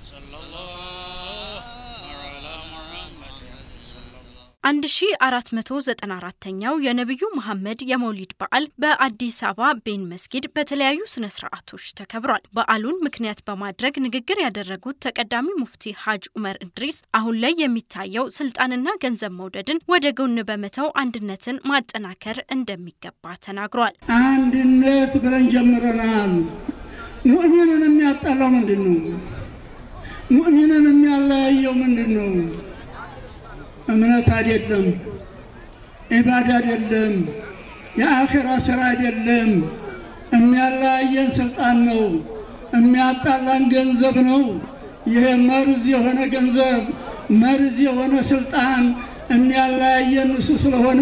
ኛው የነቢዩ መሐመድ የመውሊድ በዓል በአዲስ አበባ ቤን መስጊድ በተለያዩ ስነ ስርዓቶች ተከብሯል። በዓሉን ምክንያት በማድረግ ንግግር ያደረጉት ተቀዳሚ ሙፍቲ ሀጅ ኡመር እድሪስ አሁን ላይ የሚታየው ስልጣንና ገንዘብ መውደድን ወደ ጎን በመተው አንድነትን ማጠናከር እንደሚገባ ተናግሯል። አንድነት ብለን ጀምረናል። ሙእሚንን የሚያጣላው ምንድን ነው? ሙእሚንን የሚያለያየው ምንድን ነው? እምነት አይደለም፣ ዒባዳ አይደለም፣ የአኼራ ስራ አይደለም። የሚያለያየን ስልጣን ነው፣ የሚያጣላን ገንዘብ ነው። ይሄ መርዝ የሆነ ገንዘብ፣ መርዝ የሆነ ስልጣን የሚያለያየን እሱ ስለሆነ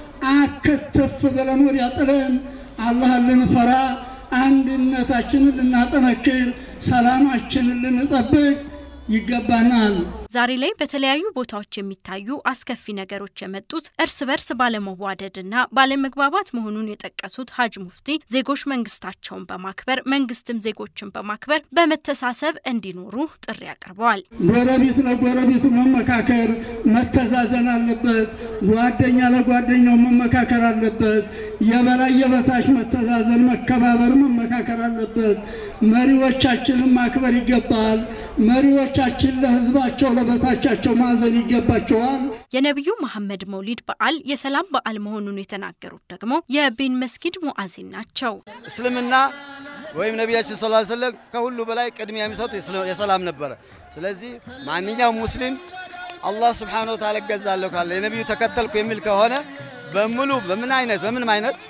አከተፍ ብለን ወዲያ ጥለን አላህን ልንፈራ አንድነታችንን ልናጠነክር ሰላማችንን ልንጠብቅ ይገባናል። ዛሬ ላይ በተለያዩ ቦታዎች የሚታዩ አስከፊ ነገሮች የመጡት እርስ በርስ ባለመዋደድና ባለመግባባት መሆኑን የጠቀሱት ሀጅ ሙፍቲ ዜጎች መንግስታቸውን በማክበር መንግስትም ዜጎችን በማክበር በመተሳሰብ እንዲኖሩ ጥሪ አቅርበዋል። ጎረቤት ለጎረቤቱ መመካከር፣ መተዛዘን አለበት። ጓደኛ ለጓደኛው መመካከር አለበት። የበላይ የበታች መተዛዘን፣ መከባበር፣ መመካከር አለበት። መሪዎቻችንን ማክበር ይገባል። መሪዎቻችን ለህዝባቸው ለበታቻቸው ማዘን ይገባቸዋል። የነቢዩ መሐመድ መውሊድ በዓል የሰላም በዓል መሆኑን የተናገሩት ደግሞ የቤን መስጊድ ሙአዚን ናቸው። እስልምና ወይም ነቢያችን ሰለላሁ ዐለይሂ ወሰለም ከሁሉ በላይ ቅድሚያ የሚሰጡት የሰላም ነበረ። ስለዚህ ማንኛውም ሙስሊም አላህ ስብሓነሁ ወተዓላ እገዛለሁ ካለ የነቢዩ ተከተልኩ የሚል ከሆነ በሙሉ በምን አይነት በምንም አይነት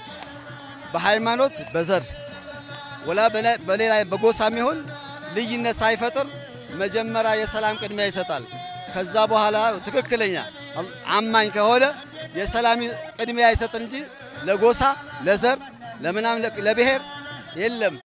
በሃይማኖት በዘር ወላ በሌላ በጎሳም ይሁን ልዩነት ሳይፈጥር መጀመሪያ የሰላም ቅድሚያ ይሰጣል። ከዛ በኋላ ትክክለኛ አማኝ ከሆነ የሰላም ቅድሚያ ይሰጥ እንጂ ለጎሳ፣ ለዘር፣ ለምናም ለብሔር የለም።